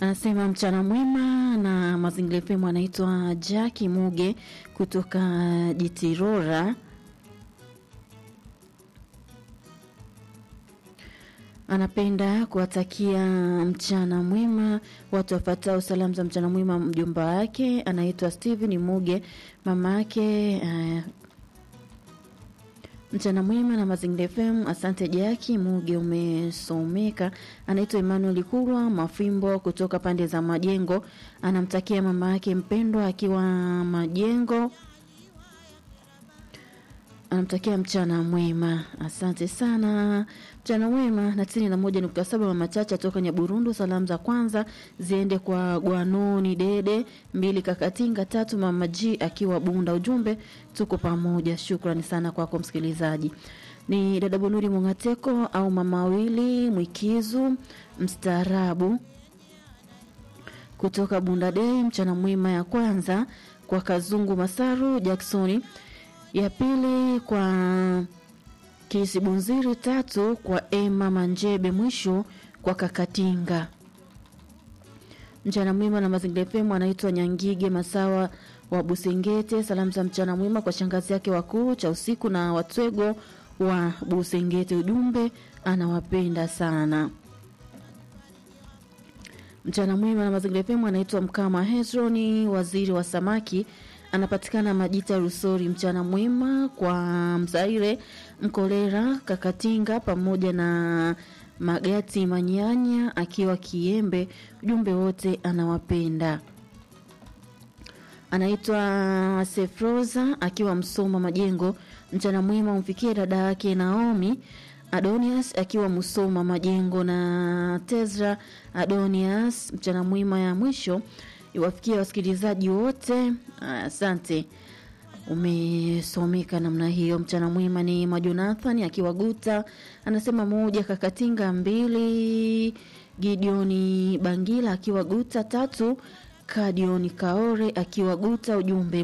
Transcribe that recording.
anasema mchana mwema na mazingira FM. Anaitwa Jaki Muge kutoka Jitirora. Anapenda kuwatakia mchana mwema watu wafatao salamu za mchana mwema. Mjomba wake anaitwa Steven Muge, mama yake uh, mchana mwema na mazingira FM. Asante Jaki Muge, umesomeka. Anaitwa Emmanuel Kurwa Mafimbo kutoka pande za Majengo, anamtakia mama yake mpendwa akiwa Majengo anamtakia mchana mwema. Asante sana, mchana mwema. na tisini na moja nukta saba mama Chacha toka Nyaburundu. Salamu za kwanza ziende kwa Gwanoni Dede, mbili Kakatinga, tatu mama G akiwa Bunda. Ujumbe tuko pamoja. Shukrani sana kwako msikilizaji. Ni dada Bunuri Mungateko au mama wili Mwikizu mstaarabu kutoka Bunda Dei. Mchana mwema ya kwanza kwa Kazungu Masaru Jacksoni ya pili kwa Kisibunziri, tatu kwa Emma Manjebe, mwisho kwa Kakatinga. Mchana mwema na mazingira FM. Anaitwa Nyangige Masawa wa Busengete. Salamu za mchana mwema kwa shangazi yake wakuu cha usiku na Watwego wa Busengete. Ujumbe anawapenda sana. Mchana mwema na mazingira FM. Anaitwa Mkama Hezroni, waziri wa samaki anapatikana Majita Rusori. Mchana mwema kwa Mzaire Mkolera Kakatinga pamoja na Magati Manyanya akiwa Kiembe. Ujumbe wote anawapenda. Anaitwa Sefroza akiwa Msoma Majengo. Mchana mwema umfikie dada yake Naomi Adonias akiwa Musoma Majengo na Tezra Adonias. Mchana mwema ya mwisho iwafikia wasikilizaji wote. Asante, umesomeka namna hiyo. Mchana mwema ni Majonathan akiwa Guta, anasema moja Kakatinga, mbili Gideoni Bangila akiwa Guta, tatu Kadioni Kaore akiwa Guta. Ujumbe